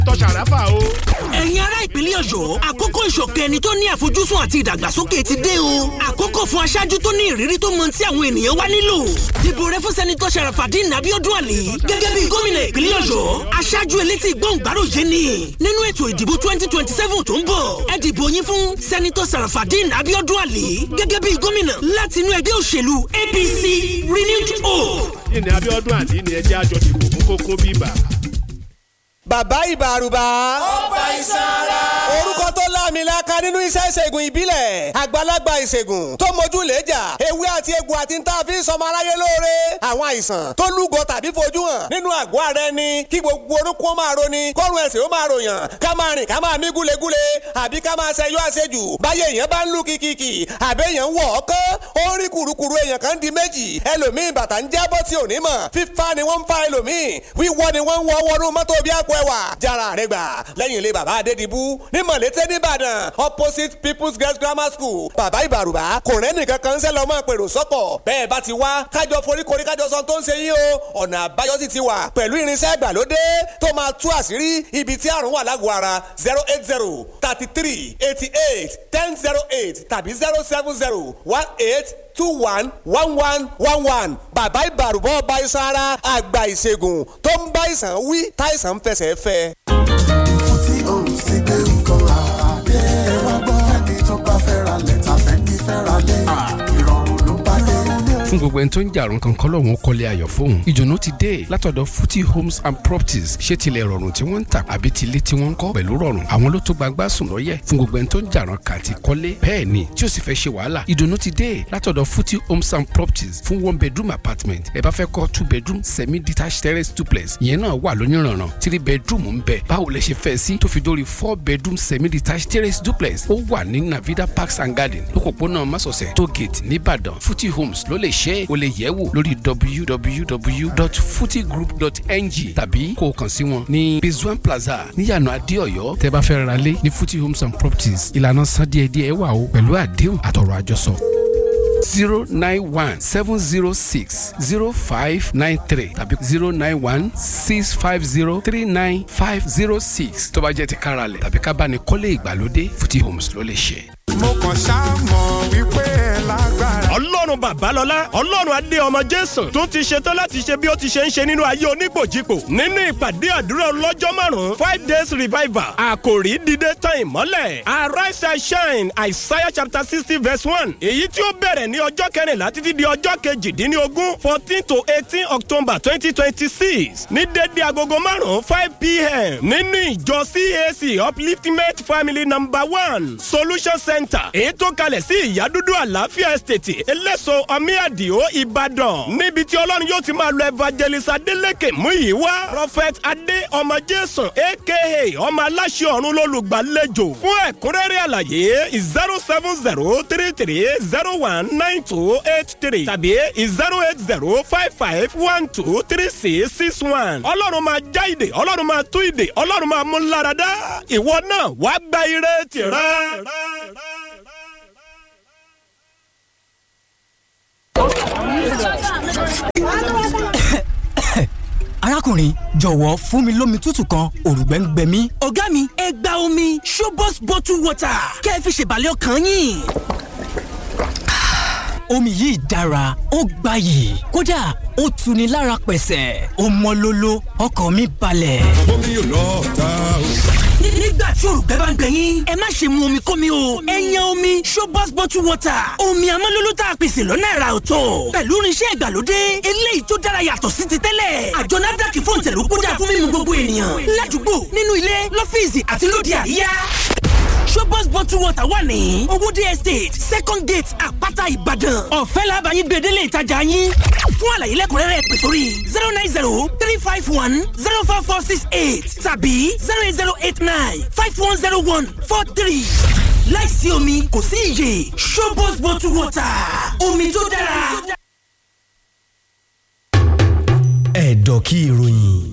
tọ́ ṣàràfà o. ẹ̀yin ará ìpínlẹ̀ ọ̀yọ́ àkókò ìṣọ̀kan ẹni tó ní àfojúsùn àti ìdàgbàsókè ti dé o àkókò fún aṣáájú tó ní ìrírí tó mọ tí àwọn ènìyàn wá nílò dìbò rẹ fún sẹ́nitọ́ sàràfàdín abiodun ali gẹ́gẹ́ bí gómìnà ìpínlẹ̀ ọ̀yọ́ aṣáájú elétí gbọ̀ngbàròyé ni nínú ètò ìdìbò twenty twenty seven tó ń bọ̀ ẹ dìbò yín fún sẹ́nitọ́ sàràfàdín abiodun ali gẹ́gẹ́ bí gómìnà láti inú ẹgbẹ́ òṣèlú apc renewed hope. ìní abiodun àdí ni ẹjẹ́ àjọ dìbò fún kókó bíbà. bàbá ìbàrùbà. ọba ìsara. orúkọ tó láàmìlaka nínú iṣẹ́ ìṣègùn ìbílẹ̀ àgbàlagbà ìṣègùn tó mójú lẹ́jà ewé àti egbò àti ń tà fi ń sọmọ aráyé lóore àwọn àìsàn tó lúgọ tàbí fojú hàn nínú àgọ́ ara ẹni kí gbogbo orúkọ ó máa roni kọ́run ẹ̀sìn ó máa ròyàn ká máa rìn ká máa mí gúlegúle àbí ká máa ṣẹyọ àṣejù báyé èèyàn bá ń lù kìkìkì àbẹ́ èèyàn ń wọ̀ ọ́kán ó ń rí kùrukùru èèyàn kan di méjì ẹlòmíì bàtà ń jábọ́ tí ò ní mọ̀ fífa ni wọ́n ń fa ẹlòmíì wíwọ́ ni wọ́n ń wọ́ wọnú mọ́tò bí àpò ẹwà jára rẹ gbà lẹ́yìn ilé bàbá adédìbú ní mọ̀lété nìbàdàn opposite people's girls grammar school bàbá ìbàrùbá kò rẹ́nì kankan ń sẹ́ lọ́mọ pèrò sọ́kọ̀ bẹ́ẹ̀ bá ti wá kájọ foríkorí kájọ sọ tó ń ṣe yín o ọ̀nà àbáyọ sì ti wà pẹ̀lú irinṣẹ́ ìgbàlódé tó máa tú àṣírí ibi tí àrùn wà lágọ̀ọ́ ara zero eight zero thirty three eighty eight ten zero eight tàbí zero seven zero one eight two one one one one one bàbá ìbàrùbọ̀ ọba iṣan ara àgbà ìṣègùn tó ń bá ìsàn wí táìsàn ń fẹsẹ̀ fẹ́. tí o sì gbé nǹkan àdé. ẹ wá gbọ́ ẹni tó bá fẹ́ ra lẹ́tà bẹ́ẹ̀ni fẹ́ ra lé. ìrọ̀rùn ló bá dé. fún gbogbo ẹni tó ń jà àrùn kankan lọ́wọ́n kọ́lé ayọ̀ fóun ìdùnnú ti dé látọ̀dọ̀ futi homes and properties ṣé tilẹ̀ rọrùn tí wọ́n ń tà àbí tilé tí wọ́n ń kọ́ pẹ̀lú rọrùn àwọn ló tó gbagbá sùn lọ́yẹ̀ fún gbogbo ẹni tó ń jà àrùn kàti kọ́lé bẹ́ẹ̀ ni tí ó sì fẹ́ ṣe wàhálà ìdùnnú ti dé látọ̀dọ̀ futi homes and properties fún one bedroom apartment ẹ bá fẹ́ kọ́ two bedroom semi detached terrace duplex ìyẹn náà wà lóníranran three bedroom ń bẹ báwo lẹ ṣe fẹ́ sí tó fi dórí four bedroom semi detached terrace duplex ó wà ní navida parks and garden lókòpónà masọ̀sẹ̀ tógate nìbàdàn futi homes ló lè ṣe é o lè yẹ̀ wò lórí www.futigroup.ng tàbí kó o kàn sí wọn ní bizwan plaza níyànà adéọyọ tẹ́ bá fẹ́ ra lé ní futi homes and properties ìlànà san díẹ̀díẹ̀ wà o pẹ̀lú àdéhùn àtọ̀rọ̀ àjọsọ zero nine one seven zero six zero five nine three tàbí zero nine one six five zero three nine five zero six tó bá jẹ́ ti káralẹ̀ tàbí ká bá ní kọ́lé ìgbàlódé futi homes ló lè ṣe. mo kàn ṣáà mọ̀ wípé ẹ lágbára. ọlọ́run babalọ́lá ọlọ́run adé ọmọ jésù tún ti ṣetán láti ṣe bí ó ti ṣe ń ṣe nínú ayé onígbòjìpò nínú ìpàdé àdúrà ọlọ́jọ́ márùn-ún five days revival àkòrí dídé tán ìmọ́lẹ̀ arise and shine isaiah chapter sixty verse one èyí tí ó bẹ̀rẹ̀ ní ọjọ́ kẹrìnlá títí di ọjọ́ kejìdínlógún fourteen to eighteen october twenty twenty six ní dédé agogo márùn-ún five pm nínú ìjọ cac upliftment family number one solution center èyí tó kalẹ̀ sí ìyádúdú àlàáfíà estate eléso ọmíàdìó ìbàdàn níbi tí ọlọ́run yóò ti máa lo evangelist adeleke muyiwa prophet adé ọmọ jésù aka ọmọ aláṣẹ ọ̀run lólùgbàlejò fún ẹ̀kúnrẹ́rẹ́ àlàyé zero seven zero three three zero one nine two eight three tàbí zero eight zero five five one two three six six one ọlọ́run máa já ìdè ọlọ́run máa tú ìdè ọlọ́run máa mú láradá ìwọ náà wàá gba ire tìrẹ. arákùnrin jọ̀wọ́ fún mi lómi tútù kan òrùgbẹ́ ń gbẹ mí. ọ̀gá mi ẹ gba omi showbox bottle water kẹ́ ẹ fi ṣèbàlẹ̀ ọkàn yín omi yìí dára ó gbayì kódà ó tuni lára pẹ̀sẹ̀ ó mọ́ lóló ọkàn mi balẹ̀. omi yóò lọ ta o. nígbà tí olùgbẹ́ bá ń gbẹ yín ẹ má ṣe mu omi kómi o ẹ yan omi showbox bottle water omi amọ́lóló tá a pèsè lọ́nà ẹ̀rà ọ̀tọ̀ pẹ̀lú irinṣẹ́ ìgbàlódé eléyìí tó dára yàtọ̀ sí ti tẹ́lẹ̀ àjọ nafdac fún tẹ̀lú kódà fún mímu gbogbo ènìyàn ládùúgbò nínú ilé lọ́fíìsì àti lóde àríyá showbox bottle water wà ní owóde estate second gate àpáta ìbàdàn ọ̀fẹ́ làbàyìn gbèdélé ìtajà yín fún àlàyé lẹ́kùnrẹ́rẹ́ pè sórí zero nine zero three five one zero four four six eight tàbí zero eight zero eight nine five one zero one four three láìsí omi kò sí iyè showbox bottle water omi tó dára. ẹ̀dọ̀ kí ìròyìn.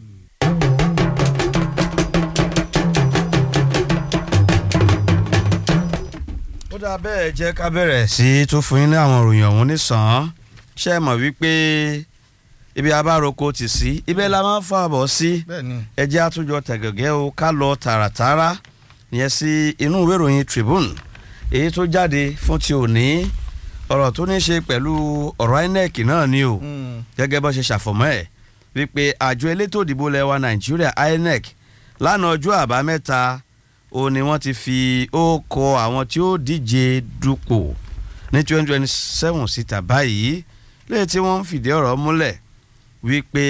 ó dáa bẹ́ẹ̀ jẹ́ ká bẹ̀rẹ̀ sí í tún fún yín ní àwọn ìròyìn ọ̀hún nísàn-án ṣe é mọ̀ wípé ibi abároko ti sí ibẹ̀ la máa ń fàbọ̀ sí ẹjẹ́ àtúnjọ tẹ̀gẹ̀gẹ́ o ká lọ tààràtààrà yẹn sí inú ìwé ìròyìn Tribune èyí tó jáde fún ti òní ọ̀rọ̀ tó ní ṣe pẹ̀lú ọ̀rọ̀ INEC náà ni o gẹ́gẹ́ bó ṣe ṣàfọ̀mọ́ ẹ̀ wípé àjọ elétò ìdìbò lẹ́wà Nàìjíríà INEC lánàá ọjọ́ àbámẹ́ta ó ní wọ́n ti fi ó kọ àwọn tí ó díje dupò ní twenty twenty seven síta báyìí lẹ́yìn tí wọ́n ń fìdí ọ̀rọ̀ múlẹ̀ wípé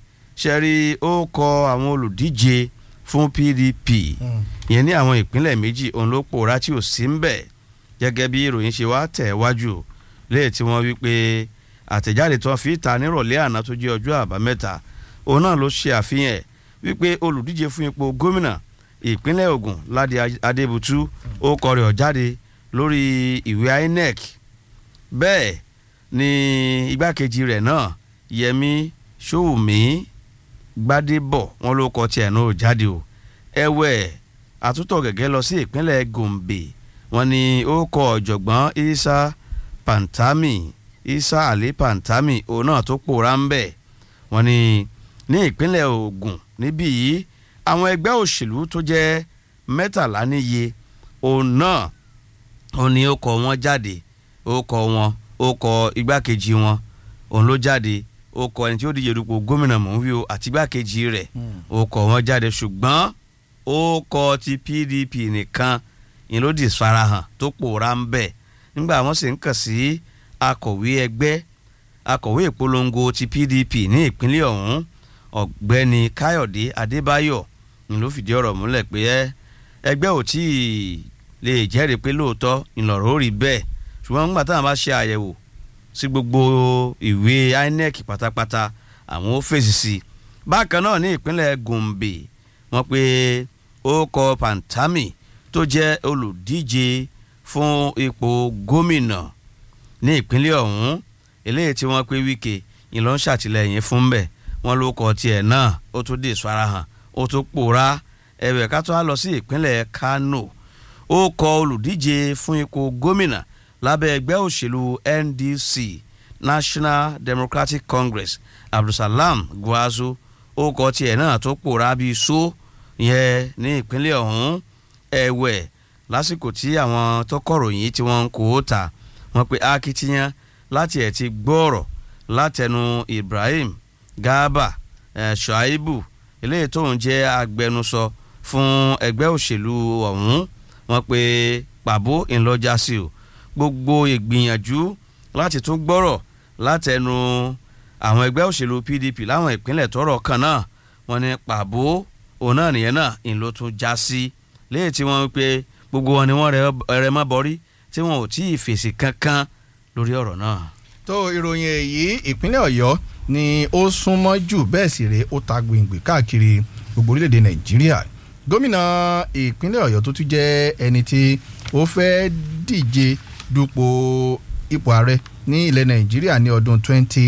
ṣẹ́rí ó kọ àwọn olùdíje fún PDP ìyẹn ní àwọn ìpínlẹ̀ méjì òun ló pòórá tí ò sí ń bẹ̀ gẹ́gẹ́ bí ìròyìn ṣe wá tẹ̀ wájú lẹ́yìn tí wọ́n wípé àtẹ̀jáde tó ń fi ta nírọ̀lẹ́ àná tó jẹ́ ọjọ́ àbámẹ́ta òun náà ló ṣe àfihàn ẹ̀ wípé olùdíje fún ipò gómìnà ìpínlẹ̀ Ògùn Ládi Adébútú ó kọ rẹ̀ jáde lórí ìwé INEC bẹ́ẹ̀ ni igbákejì rẹ̀ náà Yẹmí Ṣòwòmí Gbádébọ̀ wọn ló kọ tiẹ̀ náà jáde o ẹ̀wẹ̀ àtúntọ̀ gẹ́gẹ́ lọ sí ìpínlẹ̀ Gombe wọn ni ó kọ ọ̀jọ̀gbọ́n Isa Pantami Isa Ali Pantami òun náà tó pòórá ń bẹ̀ wọn ni ní ìpínlẹ̀ Ògùn níbí yìí àwọn ẹgbẹ́ òṣèlú tó jẹ́ mẹ́tàlá níye òun náà òun ni ó kọ wọn jáde ó kọ wọn ó kọ igbákejì wọn òun ló jáde ó kọ ẹni tí ó díje dupò gómìnà mọ̀nwíò àti igbákejì rẹ̀ ó kọ wọn jáde ṣùgbọ́n ó kọ ti PDP nìkan ìyẹn ló di farahàn tó pòórá ń bẹ̀ nígbà wọn sì ń kàn sí akọ̀wé ẹgbẹ́ akọ̀wé ìpolongo ti PDP ní ìpínlẹ̀ ọ̀hún ọ̀gbẹ́ni Káyọ̀dé Adébáyọ̀ ni ló fìdí ọ̀rọ̀ múlẹ̀ pé ẹgbẹ́ ò tí ì lè jẹ́rìí pé lóòótọ́ ìlọ̀rọ̀ ó rí bẹ́ẹ̀ ṣùgbọ́n nígbà táwọn bá ṣe àyẹ̀wò sí gbogbo ìwé INEC pátápátá àwọn ó fèsì sí i bákan náà ní ìpínlẹ̀ Gombe wọ́n pé ó kọ Pantami tó jẹ́ olùdíje fún ipò gómìnà ní ìpínlẹ̀ ọ̀hún eléyìí tí wọ́n pé Wike ìlọ ń ṣàtìlẹ́yìn fún bẹ́ẹ̀ wọ́n ló kọ tiẹ̀ náà ó tún dé ìfarahàn ó tún pòórá ẹ̀wẹ̀ ká tó á lọ sí ìpínlẹ̀ Kano ó kọ olùdíje fún ipò gómìnà lábẹ́ ẹgbẹ́ òṣèlú NDC National Democratic Congress Abdulsalam Gwazo ó kọ tiẹ̀ náà tó pòórá bíi so yẹn ní ìpínlẹ̀ ọ̀hún ẹ̀wẹ̀ lásìkò tí àwọn tó kọ̀ròyìn tí wọ́n ń kó o ta wọ́n pe akitiyan láti ẹ̀ ti gbọ́ọ̀rọ̀ látẹnu Ibrahim Garba eh, Shuaibu eléyìí tóun jẹ́ agbẹnusọ fún ẹgbẹ́ òṣèlú ọ̀hún wọ́n pe pàbó ńlọ́jà sí o gbogbo ìgbìyànjú láti tún gbọ́rọ̀ látẹnu àwọn ẹgbẹ́ òṣèlú PDP láwọn ìpínlẹ̀ tọ́rọ̀ kan náà wọ́n ní pàbó òun náà nìyẹn náà ńlọ tún já sí léyìí tí wọ́n pe gbogbo wọn ni wọ́n rẹ mọ́ bọ́rí tí wọn ò tí ì fèsì kankan lórí ọ̀rọ̀ náà. tó ìròyìn èyí ìpínlẹ̀ Ọ̀yọ́ ni ó súnmọ́ jù bẹ́ẹ̀ sì rèé ó ta gbìngbìn káàkiri gbogbo orílẹ̀-èdè Nàìjíríà gómìnà ìpínlẹ̀ Ọ̀yọ́ tó tún jẹ́ ẹni tí ó fẹ́ díje dupò ipò ààrẹ ní ilẹ̀ Nàìjíríà ní ọdún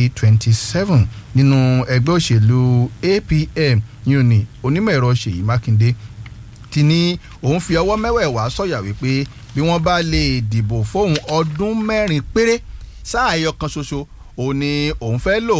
2027 nínú ẹgbẹ́ òṣèlú APM yuni onímọ̀ ẹ̀rọ Ṣèyí Mákindé ti ní òun fi ọwọ́ mẹ́wẹ̀ẹ̀wá sọ̀yà wípé bí wọ́n bá lè dìbò fóun ọdún mẹ́rin péré sáà ẹyọ kan ṣoṣo òun ni òun fẹ́ lò